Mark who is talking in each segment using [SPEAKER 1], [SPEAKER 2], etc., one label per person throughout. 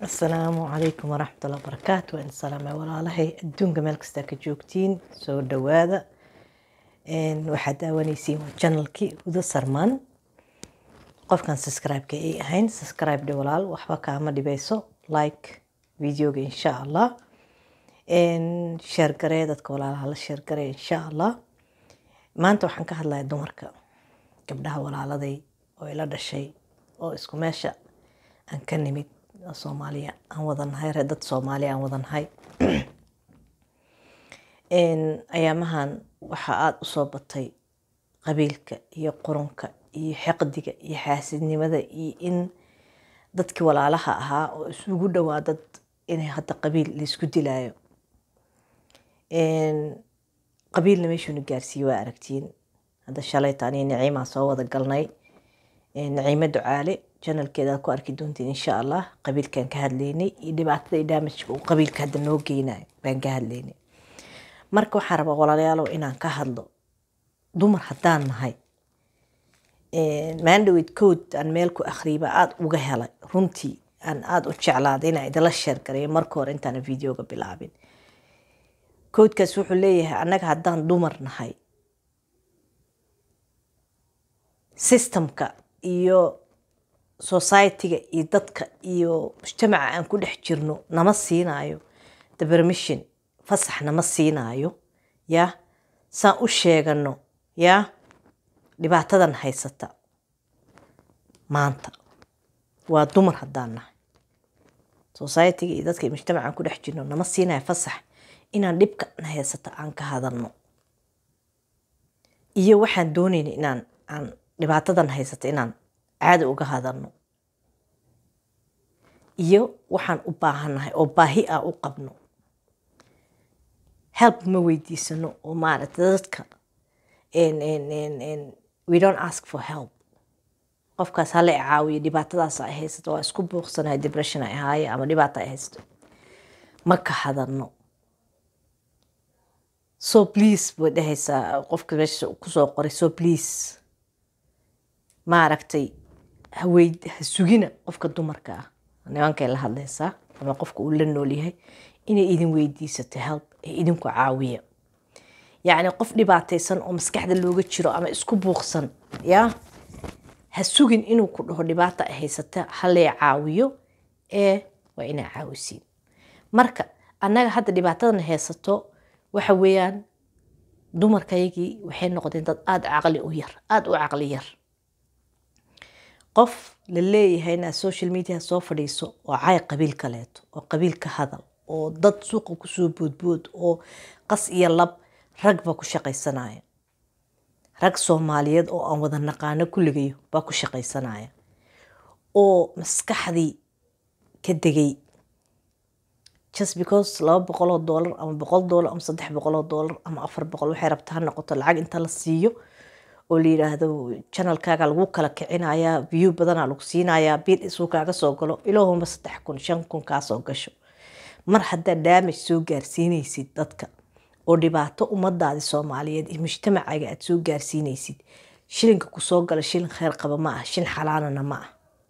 [SPEAKER 1] asalaamu calaykum waraxmatullahi wabarakaatu waan salaamay walaalahay adduunka meel kastaa ka joogtiin soo dhawaada waxaad daawanaysiin waa janalkii hudo sarmaan qofkan subscribe-ka ay ahayn subscribe dhe walaal waxba kaama dhibeyso like videoga insha allah sheer garee dadka walaalaha la sheer garee insha allah maanta waxaan ka hadlaya dumarka gabdhaha walaaladay oo ila dhashay oo isku meesha aan ka nimid soomaaliya aan wadanahay ree dad soomaaliya aan wadanahay ayaamahan waxaa aada u soo batay qabiilka iyo qurunka iyo xiqdiga iyo xaasidnimada iyo in dadkii walaalaha ahaa oo isugu dhowaa dad inay hadda qabiil laysku dilaayo qabiilna meeshuuna gaarsiiye waa aragtiin hadda shalayta aniga naciimaa soo wada galnay naciimo ducaale janalkeeda aad ku arki doontiin insha allah qabiilkan ka hadlaynay iyo dhibaatada iyo daamajka uu qabiilka hadda noo geynayo baan ka hadlaynay marka waxaan rabaa walaalayaalow inaan ka hadlo dumar haddaan nahay maandhowed code aan meel ku akhriyiba aada uga helay runtii aan aada u jeclaaday inaan idinla sheergareeyo marka hore intaana videoga bilaabin codekaas wuxuu leeyahay annaga haddaan dumar nahay systemka iyo society-ga iyo dadka iyo mujtamaca aan ku dhex jirno nama siinaayo the permission fasax nama siinaayo ya saan u sheegano ya dhibaatadan haysata maanta waa dumar haddaan nahay society-ga iyo dadka iyo mujtamaca aan ku dhex jirno nama siinayo fasax inaan dhibka na haysata aan ka hadalno iyo waxaan doonayna inaan aan dhibaatadan haysata inaan caada uga hadalno iyo waxaan u baahannahay oo baahi ah u qabno help ma weydiisano oo maaragta dadka we don't ask for help qofkaas hala caawiyo dhibaatadaas ay haysato waa isku buuqsanahay depression ay ahaaye ama dhibaata ay haysato ma ka hadalno so please bay dhehaysaa qofka meesha kusoo qoray so please maaragtay haweyd ha sugina qofka dumarka ah nimankay la hadlaysaa ama qofka uu la noolyahay inay idin weydiisato help ee idinku caawiya yacni qof dhibaataysan oo maskaxda looga jiro ama isku buuqsan yaa ha sugin inuu ku dhaho dhibaata ay haysata halee caawiyo ee waa inaa caawisiin marka annaga hadda dhibaatadan haysato waxa weeyaan dumarkayagii waxay noqdeen dad aada caqli u yar aada u caqli yar qof la leeyahay inaad social media soo fadhiiso oo cay qabiil kaleeto oo qabiil ka hadal oo dad suuqa kusoo boodbood oo qas iyo lab ragba ku shaqaysanaya rag soomaaliyeed oo aan wada naqaano kulligayo baa ku shaqaysanaya oo maskaxdii ka degay just because laba boqoloo doolar ama boqol doolar ama saddex boqoloo doolar ama afar boqol waxay rabta ha noqoto lacag inta la siiyo oo la yidhaahdo janalkaaga lagu kala kicinayaa view badanaa lagu siinayaa biil isuu kaaga soo galo ilaahuma saddex kun shan kun kaasoo gasho mar haddaad daamaj soo gaarsiinaysid dadka oo dhibaato ummadaadi soomaaliyeed iyo mujtamacaaga aad soo gaarsiinaysid shilinka kusoo gala shilin kheyr qaba ma ah shil xalaalana ma ah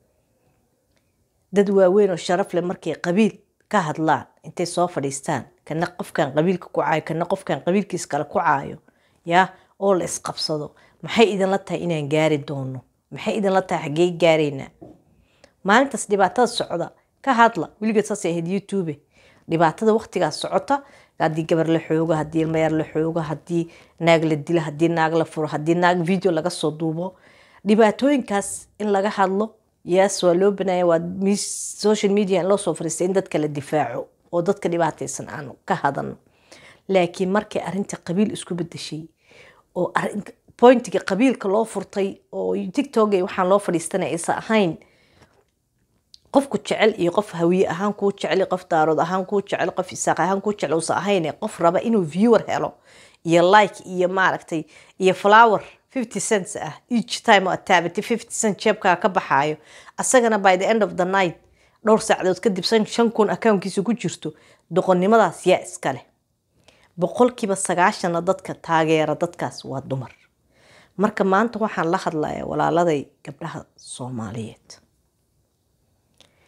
[SPEAKER 1] dad waaweyn oo sharaf leh markay qabiil ka hadlaan intay soo fadhiistaan kana qofkan qabiilka ku caayo kana qofkan qabiilkiis kale ku caayo yaa oo la isqabsado maxay idinla tahay inaan gaari doono maxay idinla tahay xaggey gaaraynaa maalintaas dhibaatada socda ka hadla weligeed saasay ahayd youtube dhibaatada waqtigaas socota haddii gabar la xoogo haddii ilmayar la xoogo haddii naag la dilo haddii naag la furo haddii naag video laga soo duubo dhibaatooyinkaas in laga hadlo yes waa loo banaaya waa social media in loo soo fariistay in dadka la difaaco oo dadka dhibaataysan aan ka hadalno laakiin markay arrinta qabiil isku bedeshay oo pointiga qabiilka loo furtay oo tictok waxaan loo fadhiistanay aysan ahayn qofku jecel iyo qof hawiye ahaan kuu jecel qof daarood ahaan kuu jecel qof isaaq ahaan kuu jecel uusan ahayn qof raba inuu viewer helo iyo like iyo maaragtay iyo flower fifty cents ah each time oo taabati fifty cent jeebkaa ka baxaayo asagana by the end of the night dhowr saacadood kadib shan kun accountkiisa ku jirto doqonnimadaas yaa iska leh boqolkiiba sagaashana dadka taageera dadkaas waa dumar marka maanta waxaan la hadlayaa walaaladay gabdhaha soomaaliyeed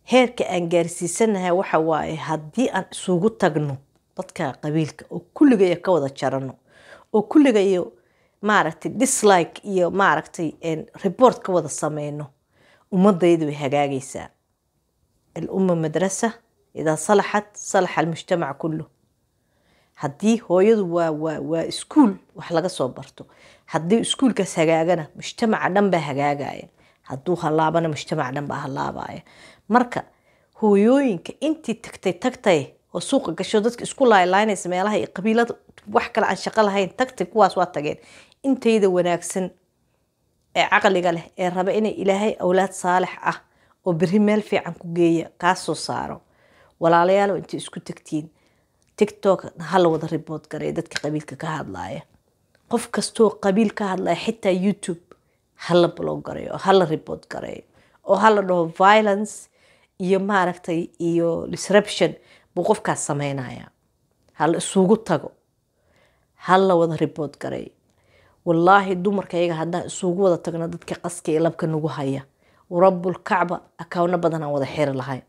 [SPEAKER 1] heerka aan gaarsiisanahay waxa waaye haddii aan isugu tagno dadka qabiilka oo kulligaya ka wada jarano oo kulligayo maaragtay dislike iyo maaragtay report ka wada sameyno ummadaydu way hagaagaysaa alumma madrasa idaa salaxat salaxa almujtamac kullu haddii hooyadu waa waa waa iskuul wax laga soo barto haddii iskuulkaas hagaagana mujtamaca dhan baa hagaagaya hadduu halaabana mujtamaca dhan baa halaabaya marka hooyooyinka intii tagtay tagtay oo suuqa gasho dadka isku laaylaynaysa meelaha iyo qabiilada wax kale aan shaqo lahayn tagtay kuwaas waa tageen intayda wanaagsan ee caqliga leh ee raba inay ilaahay awlaad saalix ah oo beri meel fiican ku geeya kaa soo saaro walaalayaalo intay isku tagtiin tiktok hala wada ribood garay dadka qabiilka ka hadlaaya qof kastoo qabiil ka hadlaya xitaa youtube hala blog gareeyo hala ribood gareeyo oo hala dhaho violence iyo maaragtay iyo disruption buu qofkaas sameynaya hala isugu tago hala wada ribood gareeyo wallaahi dumarka iyaga haddaan isugu wada tagno dadka qaska iyo labka nagu haya rabbul kacba akawno badan aan wada xiri lahayn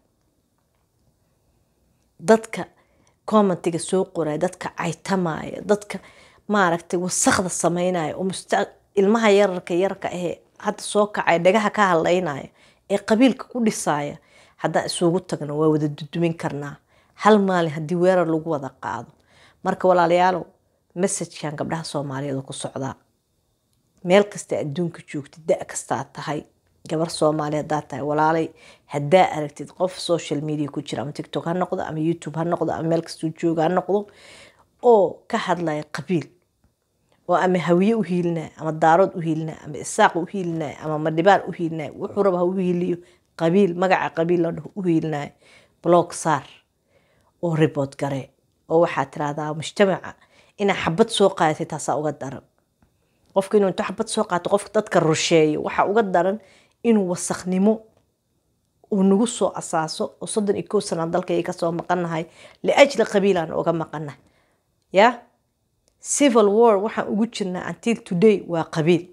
[SPEAKER 1] dadka commentiga soo qoraya dadka caytamaya dadka maaragtay wasakda sameynaya oo ilmaha yararka yararka ahee hadda soo kacaya dhagaha ka hadlaynaya ee qabiilka ku dhisaya haddaan isugu tagno waa wada dudumin karnaa hal maalin haddii weerar lagu wada qaado marka walaalayaalow messajkan gabdhaha soomaaliyeed ku socdaa meel kasta adduunka joogtid da kastaa tahay gabar soomaali hadaa tahay walaalay hadaa aragtid qof social media ku jira ama tictok ha noqdo ama youtube ha noqdo ama meel kastuu jooga ha noqdo oo ka hadlaya qabiil oo ama hawiye u hiilinaya ama daarood u hiilinaya ama isaaq u hiilinaya ama madhibaan u hiilinaya wuxuu raba ha u hiiliyo qabiil magaca qabiil la dhaho u hiilinaya blog saar oo ribood gare oo waxaa tirahdaa mujtamaca inaa xabad soo qaadatay taasaa uga daran qofka inuu intuu xabad soo qaato qofka dadka rusheeyo waxaa uga daran inuu wasaknimo uu nagu soo asaaso oo soddon iyo kow sanaa dalkayga kasoo maqanahay liajli qabiilaan uga maqanahay ya civil war waxaan ugu jirnaa until today waa qabiil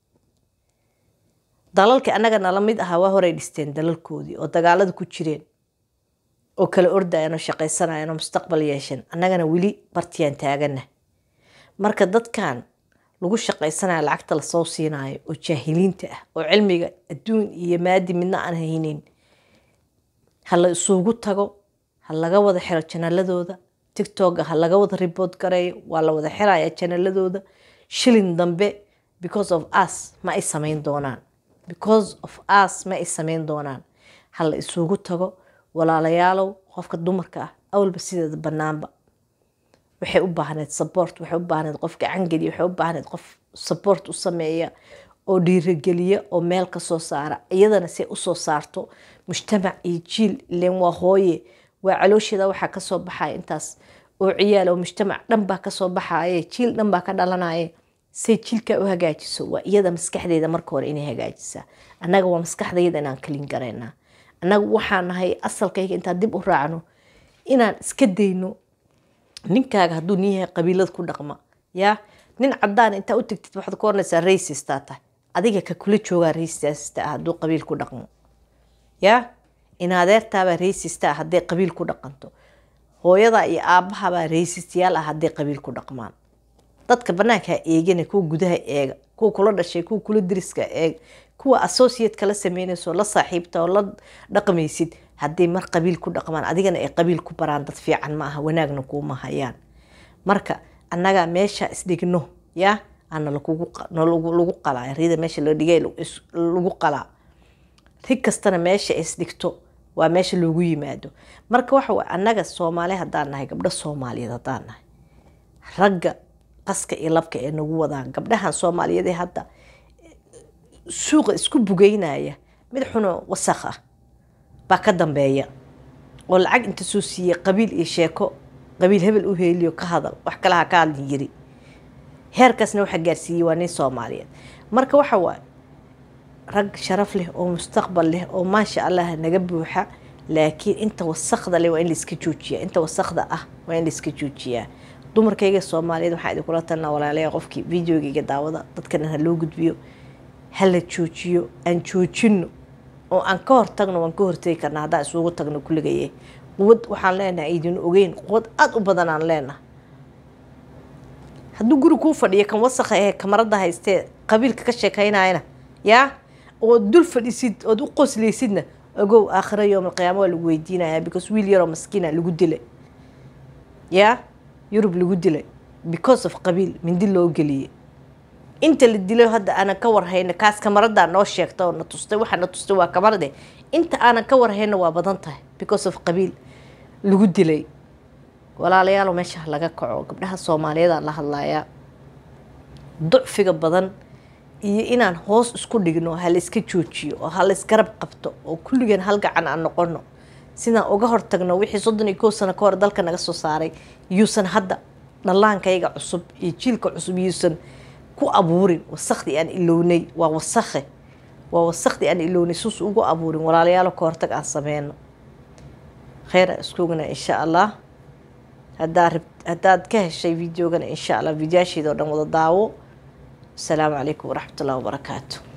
[SPEAKER 1] dalalkii annaga nala mid ahaa waa horay dhisteen dalalkoodii oo dagaalada ku jireen oo kala ordayan oo shaqaysanayan oo mustaqbal yeesheen annagana weli bartiyaan taagana marka dadkan lagu shaqaysanayo lacagta lasoo siinayo oo jaahiliinta ah oo cilmiga adduun iyo maadi midna aan haynin ha la isugu tago ha laga wada xiro janaladooda tictoga ha laga wada ribood gareeyo waa la wada xiraya janaladooda shilin dambe because of us ma ay samayn doonaan because of us ma ay samayn doonaan ha la isugu tago walaalayaalow qofka dumarka ah awalba sideeda banaanba waxay u baahneed support waxay u baahneed qof gacangeliya waxay u baahneed qof support u sameeya oo dhiirageliya oo meel ka soo saara iyadana say usoo saarto mujtamac iyo jiil ileen waa hooye waa caloosheeda waxaa kasoo baxaya intaas oo ciyaal oo mujtamac dhan baa kasoo baxaye jiil dhan baa ka dhalanaye say jiilkaa u hagaajiso waa iyada maskaxdeeda marka hore inay hagaajisaa annaga waa maskaxdayada inaan kalin garaynaa annaga waxaa nahay asalkayga intaan dib u raacno inaan iska dayno ninkaaga hadduu nin yahay qabiilada ku dhaqma yaa nin cadaan intaa u tagtid waxaad ku oranaysaa raysistaa tahay adiga ka kula joogaa raysista ah hadduu qabiil ku dhaqmo yaa inadeertaabaa raysista ah hadday qabiil ku dhaqanto hooyadaa iyo aabbahabaa raysistayaal ah hadday qabiil ku dhaqmaan dadka banaanka ha eegana kuwa gudaha eega kuwa kula dhashay kuwa kula diriska eeg kuwa associate kala sameynayso la saaxiibta oo la dhaqmaysid hadday mar qabiil ku dhaqmaan adigana ay qabiil ku baraan dad fiican ma aha wanaagna kuuma hayaan marka annaga meesha isdhigno yaa ana lagu qalaa rida meesha la dhigay lagu qalaa rig kastana meesha isdhigto waa meesha loogu yimaado marka waxa way annaga soomaali haddaan nahay gabdho soomaaliyeed haddaan nahay ragga qaska iyo labka ee nagu wadaan gabdhahan soomaaliyeed ee hadda suuqa isku bugeynaya mid xuno wasakh ah baa ka dambeeya oo lacag inta soo siiyey qabiil iyo sheeko qabiil hebel u heeliyo ka hadal wax kale ha ka hadlin yiri heerkaasna waxa gaarsiiyey waa nin soomaaliyeed marka waxa waaye rag sharaf leh oo mustaqbal leh oo maasha allah naga buuxa laakiin inta wasakda leh waa in laiska joojiyaa inta wasakda ah waa in laiska joojiyaa dumarkayga soomaaliyeed waxaa idinkula talina walaalaya qofkii videogayga daawada dadkana ha loo gudbiyo ha la joojiyo aan joojino oo aan ka hortagno waan ka hortegi karnaa haddaan isugu tagno kulligaye quwad waxaan leenahay idin ogeyn quwad aada u badan aan leenahay hadduu guri kuu fadhiyo kan wasakha ee kamarada haystee qabiilka ka sheekaynayana yaa ood dul fadhisid ood u qosleysidna ogow aakhira yowm alqiyaama waa lagu weydiinayaa because wiil yaroo maskiina lagu dilay yaa yurub lagu dilay because of qabiil mindi loo geliyey inta la dilay hadda aanan ka warhayna kaas kamaradaa noo sheegta oo na tustay waxaa na tustay waa kamarade inta aanan ka warhayna waa badan tahay because of qabiil lagu dilay walaalayaal meesha laga kaco gabdhaha soomaaliyeed la hadlayaa ducfiga badan iyo inaan hoos isku dhigno ha la iska joojiyo oo ha la isgarab qabto oo kulligeen hal gacan aan noqono sidaan uga hortagno wixii soddon iyo kow sano ka hor dalka naga soo saaray yuusan hadda dhallaankayga cusub iyo jiilka cusub yuusan ku abuurin wasakhdii aan ilownay waa wasakhe waa wasakhdii aan ilownay suus ugu abuurin walaalayaalo ka hortag aan sameyno kheyra iskugana insha allah haddaad haddaad ka heshay videogana insha allah videoyaasheeda oo dhan wada daawo asalaamu calaykum waraxmat ullahi wabarakaatu